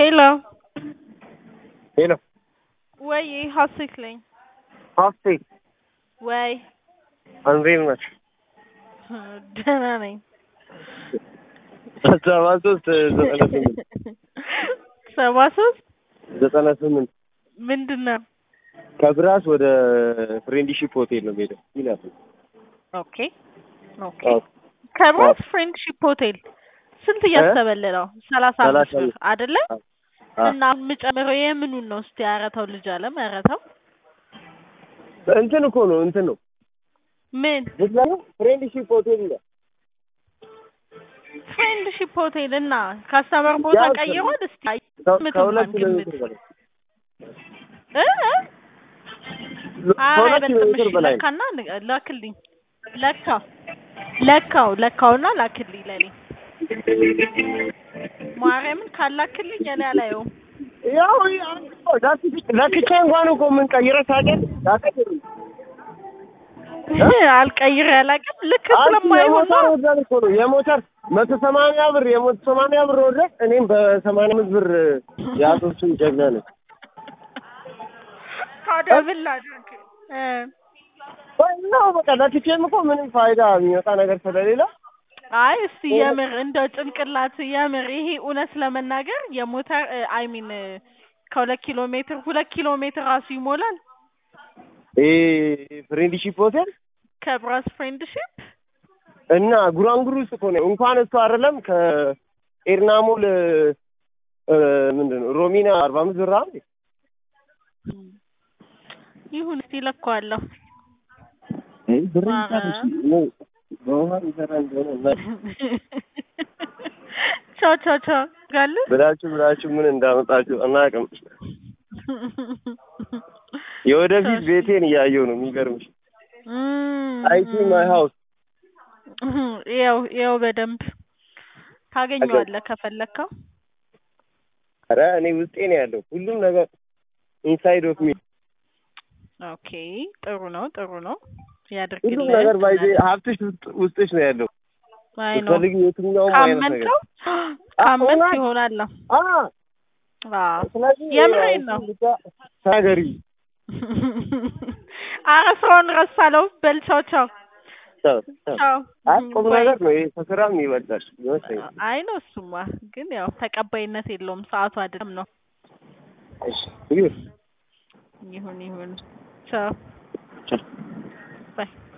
Hello. ሄሎ ወይ ሀሴትለኝ ሀሴት ወይ እንዴት ነሽ? ደህና ነኝ። ሰባ ሶስት ዘጠና ስምንት ሰባ ሶስት ዘጠና ስምንት ምንድን ነው? ከብራስ ወደ ፍሬንድሺፕ ሆቴል ነው የምሄደው ይላል። ኦኬ ኦኬ። ከብራስ ፍሬንድሺፕ ሆቴል ስንት እያሰበልህ ነው? ሰላሳ አምስት ብር አይደለ? እና የምጨምረው የምኑን ነው? እስቲ አረተው ልጅ አለም አረተው እንትን እኮ ነው እንትን ነው ምን ምክንያቱም ፍሬንድሺፕ ሆቴል ይላል። ፍሬንድሺፕ ሆቴል እና ካስተመር ቦታ ያው ቀይሯል። እስቲ ከ- ግምት ከሁለት እንኳን ኪሎ ግምት ሜትር በላይ እ እ? ኧረ ከሁለት ኪሎ አይበልጥም። ሜትር እሺ በላይ ነው። ለካና ን- ላክልኝ ለካው ለካው ለካውና ላክልኝ ለኔ ማርያምን ካላክልኝ እኔ አላየውም። ያው ለክቼ እንኳን እኮ የምንቀይረው ታውቂያለሽ? ላከችኝ። አልቀይር ያላቅም ልክ ስለማይሆን የሞተር ነው። ወርደን እኮ ነው የሞተር መቶ ሰማንያ ብር የመቶ ሰማንያ ብር ወርደን እኔም በሰማንያ አምስት ብር የአቶቹን ጀግና ነኝ። ታዲያ ምን ላድርግ? እ ነው በቃ ለክቼም እኮ ምንም ፋይዳ የሚመጣ ነገር ስለሌለ አይ እስቲ የምር እንደው ጭንቅላት የምር ይሄ እውነት ለመናገር የሞተር አይ ሚን ከሁለት ኪሎ ሜትር ሁለት ኪሎ ሜትር ራሱ ይሞላል ይሄ ፍሬንድሺፕ ሆቴል ከብራስ ፍሬንድሺፕ እና ጉራንጉር ውስጥ እኮ ነው። እንኳን እሱ አይደለም ከኤርናሞል እ፣ ምንድን ነው ሮሚና አርባ አምስት ብር አይደል? ይሁን እስቲ ለካዋለሁ። አይ ብር ኧረ። ይቻላል። ነው በውሃ ይሰራ እንደሆነ እና ቻው ቻው ቻው ጋለ ብላችሁ ብላችሁ ምን እንዳመጣችሁ አናውቅም። የወደፊት ቤቴን እያየሁ ነው። የሚገርምሽ አይቲ ማይ ሃውስ ያው ያው በደንብ ታገኘዋለህ ከፈለግከው። ኧረ እኔ ውስጤ ነው ያለው ሁሉም ነገር ኢንሳይድ ኦፍ ሚ ኦኬ ጥሩ ነው ጥሩ ነው ሁሉም ያድርግልህ። ነገር ባይዜ ሀብትሽ ውስጥ- ውስጥሽ ነው ያለው። አይ ነው ፈልግ የትኛውም አይነት ነገር ካመንከው ካመንክ እውነት? ይሆናል። አ አዎ ስለዚህ የምሬን ነው። ብቻ ተናገሪ። ኧረ ስራውን ረሳለው። በል ቻው ቻው ቻው ቻው። ቻው። አይ ቁም ባይ። ነገር ነው ይሄ ከስራም ይበልጣል ይመስለኛል። አይ ነው እሱማ፣ ግን ያው ተቀባይነት የለውም። ሰዓቱ አይደለም ነው። እሺ ይሁን ይሁን ይሁን ቻው ቻው። ባይ